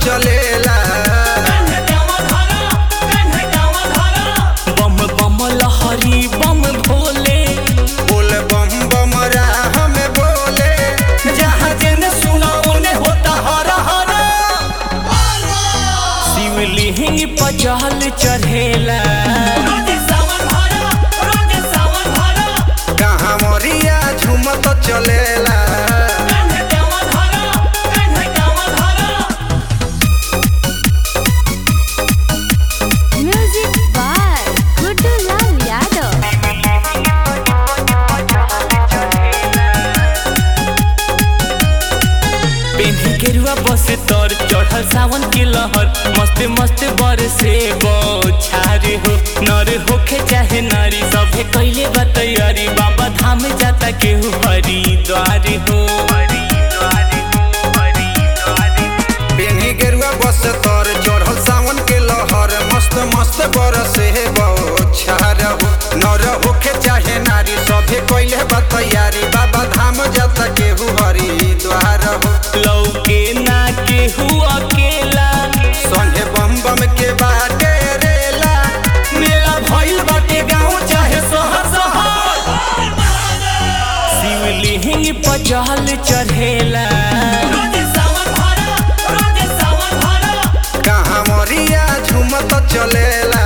चलेला बम बम लहरी बम भोले बोल बम बम राह में बोले जहाँ जेने सुना ओने होता हर हर शिवलिंग पर जल चढ़ेला कहाँ मरिया झूमत चलेला Music by Guddu Lal Yadav. पेन्ही गेरुआ बस तर चढ़ल सावन के लहर मस्त मस्त बरसे बौछारे हो नर होखे चाहे नारी सभे कैले बा तैयारी बाबा धाम जाता केहू हरिद्वार हो पेनी गेरुआ बस तर चढ़ल सावन के लहर मस्त मस्त बरसे बौछार हो नर होखे चाहे नारी सभे कैले बा तैयारी बाबा धाम जाता केहू हरिद्वार हो लौके ना केहू अकेला संगे बम बम के बाटे रेला मेला भइल बाटे गाँव चाहे शहर शहर शिवलिंग पर जल चढ़ेला कहाँ मरिया झूमत चलेला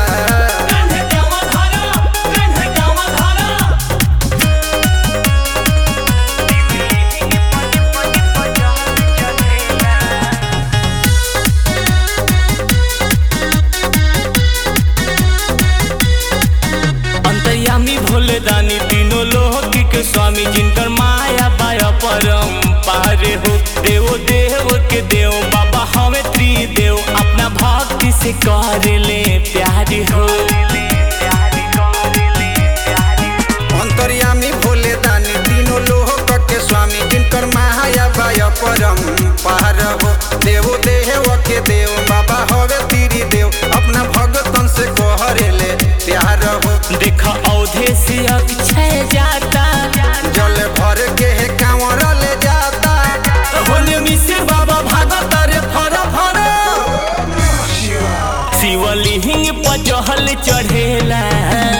अंतर्यामी भोले दानी तीनों लोक के स्वामी जिनकर माया बाया परम पारे हो देवो देव के देव बाबा हमें त्रिदेव अपना भक्ति से कर ले प्यार हो अंतर्यामी भोले दानी तीनों लोक के स्वामी जिनकर माया बाय परम पार हो देवो देव के देव बाबा हवे तीरी देव अपना भगतन से कहरेले प्यार हो देख औधे से अक्षय जाता जल भर के है कांवर ले जाता होने मिसिर बाबा भागत रे फर फर शिवलिंग पर जहल चढ़ेला